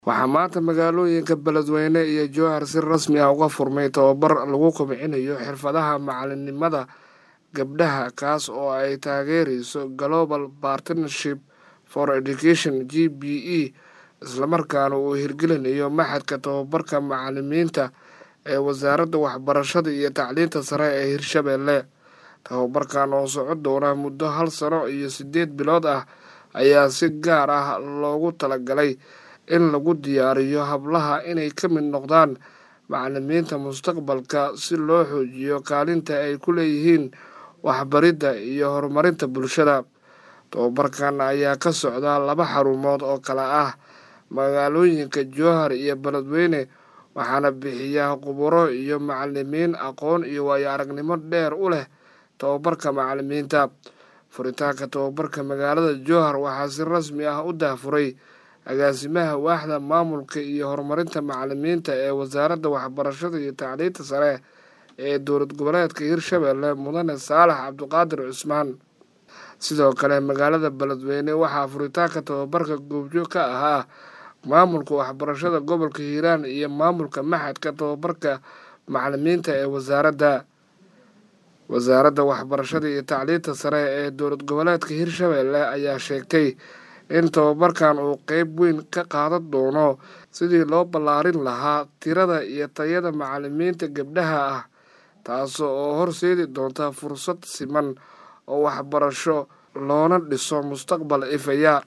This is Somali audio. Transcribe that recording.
waxaa maanta magaalooyinka beledweyne iyo jowhar si rasmi ah uga furmay tababar lagu kobcinayo xirfadaha macalinimada gabdhaha kaas oo ay taageereyso global partnership for education g b e islamarkaana uu hirgelinayo maxadka tababarka macalimiinta ee wasaaradda waxbarashada iyo tacliinta sare ee hirshabeelle tababarkan oo socon doona muddo hal sano iyo siddeed bilood ah ayaa si gaar ah loogu talagalay in lagu diyaariyo hablaha inay ka mid noqdaan macalimiinta mustaqbalka si loo xoojiyo kaalinta ay ku leeyihiin waxbaridda iyo horumarinta bulshada tababarkan ayaa ka socda laba xarumood oo kale ah magaalooyinka jowhar iyo beledweyne waxaana bixiya khuburo iyo macalimiin aqoon iyo waayo aragnimo dheer u leh tababarka macalimiinta furitaanka tababarka magaalada jowhar waxaa si rasmi ah u daahfuray agaasimaha waaxda maamulka iyo horumarinta macalimiinta ee wasaaradda waxbarashada iyo tacliinta sare ee dowlad goboleedka hirshabeelle mudane saalax cabdiqaadir cusmaan sidoo kale magaalada beledweyne waxaa furitaanka tababarka goobjoog ka ahaa maamulka waxbarashada gobolka hiiraan iyo maamulka maxadka tababarka macalimiinta ee wasaaradda wasaaradda waxbarashada iyo tacliinta sare ee dowlad goboleedka hirshabeelle ayaa sheegtay in tababarkan uu qeyb weyn ka qaadan doono sidii loo ballaarin lahaa tirada iyo tayada macalimiinta gabdhaha ah taas oo horseedi doonta fursad siman oo waxbarasho loona dhiso mustaqbal ifaya